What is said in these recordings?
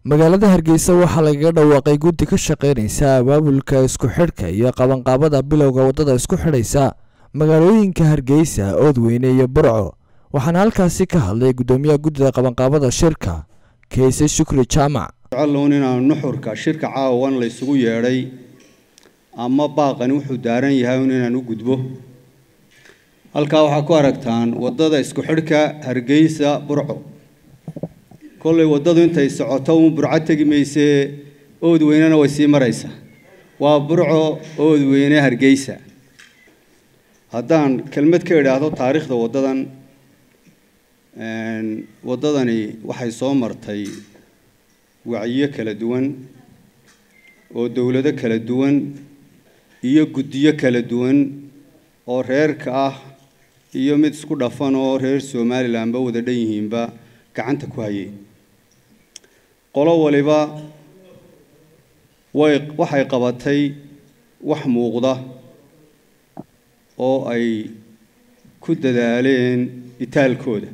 magaalada hargeysa waxaa lagaga dhawaaqay guddi ka shaqeynaysa abaabulka isku xidhka iyo qabanqaabada bilowga waddada isku xidhaysa magaalooyinka hargeysa oodweyne iyo burco waxaana halkaasi ka hadlay guddoomiyaha guddida qabanqaabada shirka kayse shukri jaamac jecaloon inaanu nuxurka shirka caawan la isugu yeedhay ama baaqani wuxuu daaran yahay un inaan u gudbo halkaa waxaa ku aragtaan waddada isku xidhka hargeysa burco kollay waddadu intay socoto uun burco tegi maysee oodweynena way sii maraysaa waa burco oodweyne hargeysa haddaan kelmad ka idhaahdo taariikhda waddadan waddadani waxay soo martay wacyiyo kala duwan oo dowlado kala duwan iyo guddiyo kala duwan oo reerka ah iyo mid isku dhafan oo reer somalilanba wada dhan yihiinba gacanta ku hayay qolo waliba way waxay qabatay wax muuqda oo ay ku dadaaleen itaalkooda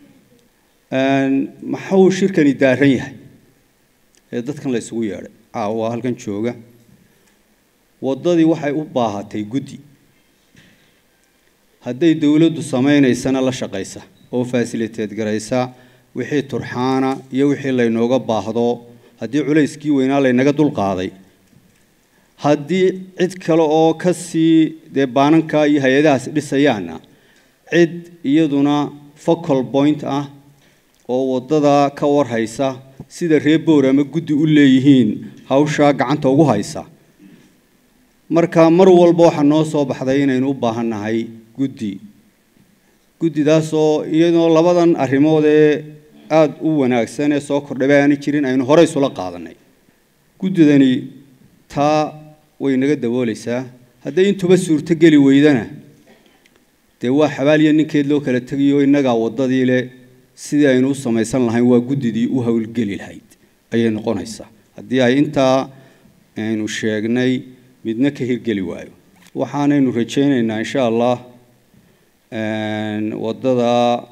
maxuu shirkani daaran yahay ee dadkan la isugu yeedhay caawa halkan jooga waddadii waxay u baahatay guddi hadday dowladdu samaynaysana la shaqaysa oo fasiliteed garaysa wixii turxaana iyo wixii laynooga baahdo haddii culayskii weynaa laynaga dulqaaday haddii cid kale oo ka sii dee baananka iyo hay-adahaas dhisayaana cid iyaduna focal point ah oo waddada ka warhaysa sida reer boor ama guddi u leeyihiin hawshaa gacanta ugu haysa marka mar walba waxaa noo soo baxday inaynu u baahan nahay guddi guddidaasoo iyadoo labadan arrimood ee aada u wanaagsan ee soo kordhabay aani jirin aynu horey isula qaadanay guddidani taa way naga daboolaysaa hadday intuba suurto geli weydana dee waa xabaaliya ninkeed loo kala tegayo innagaa waddadii leh sidii aynu u samaysan lahayn waa guddidii u howlgeli lahayd ayay noqonaysaa haddii ay intaa aynu sheegnay midna ka hirgeli waayo waxaanaynu rajaynaynaa insha allah waddada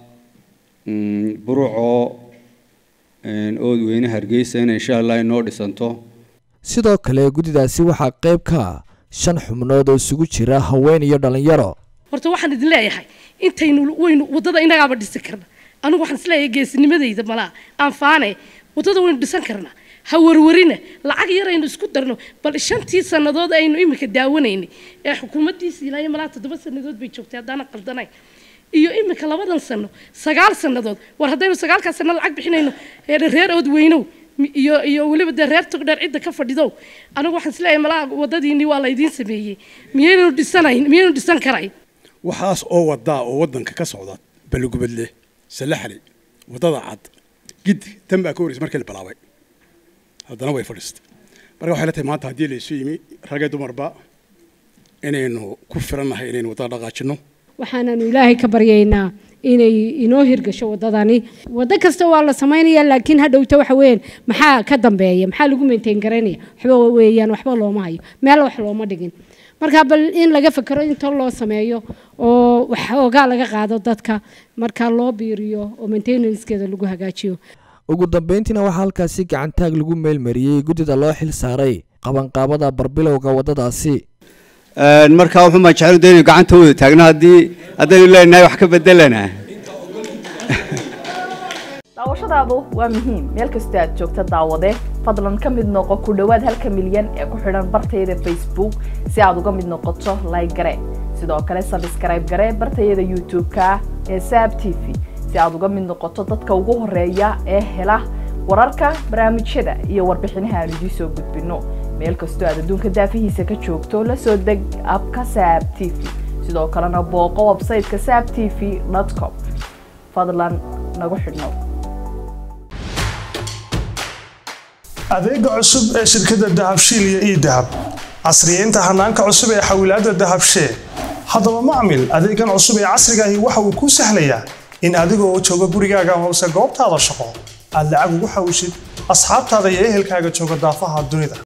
burco oodweyne hargeysa in insha allah inoo dhisanto sidoo kale guddidaasi waxaa qayb ka ah shan xubnood oo isugu jira haween iyo dhallinyaro horta waxaan idin leeyahay intaynu waynu waddada innagaaba dhisi karna anigu waxaan isleeyahay geesinimadayda malaa aan faane waddada waynu dhisan karnaa ha warwarina lacag yar aynu isku darno bal shantii sannadood aynu iminka daawanaynay ee xukuumaddiisii ilaa iyo malaa toddoba sannadood bay joogtay haddaana qaldanayn iyo iminka labadan sano sagaal sannadood war haddaynu sagaalkaas sanno lacag bixinayno reer oodweynow iyo iyo weliba dee reer togdheer cidda ka fadhidow anigu waxaan isleeyahay malaa waddadiinii waa laydiin sameeyey miyaynu dhisanayn miyaynu dhisan karayn waxaas oo wadaa oo waddanka ka socda balugubadle salaxli waddada cad giddi tan baa ka horreysay markii la bilaabay haddana way fadhiistay marka waxay la tahay maanta haddii la isu yimi ragee dumarba inaynu ku filannahay inaynu waddada dhaqaajinno waxaanaanu ilaahay ka baryaynaa inay inoo hirgasho waddadani waddo kasta waa la samaynaya laakiin hadhowta waxa weeyaan maxaa ka dambeeya maxaa lagu maintain garaynaya waxba weeyaan waxba looma hayo meel wax looma dhigin marka bal in laga fakero inta loo sameeyo oo waxoogaa laga qaado dadka marka loo biiriyo oo maintenancekeeda lagu hagaajiyo ugu dambeyntiina waxaa halkaasi gacantaag lagu meelmariyey guddida loo xil saaray qabanqaabada barbilowga waddadaasi markaa wuxuu maa jecel inaynu gacanta wada taagno haddii haddaynu leenahay wax ka bedelana daawashadaadu waa muhiim meel kastoo aad joogta daawade fadlan ka mid noqo ku dhowaad halka milyan ee ku xidhan bartayada facebook si aad uga mid noqoto like gare sidoo kale sabskrayb gare bartayada youtube-ka ee saab t v si aad uga mid noqoto dadka ugu horeeya ee hela wararka barnaamijyada iyo warbixinaha aan idiin soo gudbino meel kastoo aad adduunka daafihiisa ka joogto la soo deg abka saab t v sidoo kalena booqo websayteka saab t v com fadlan nagu xidhnow adeega cusub ee shirkadda dahabshiil iyo ii dahab casriyeynta hanaanka cusub ee xawilaadda dahabshee haddaba macmil adeegan cusub ee casrigaahi waxa uu kuu sahlayaa in adigoo jooga gurigaaga hoose goobtaada shaqo aad lacag ugu xawishid asxaabtaada iyo ehelkaaga jooga daafaha dunida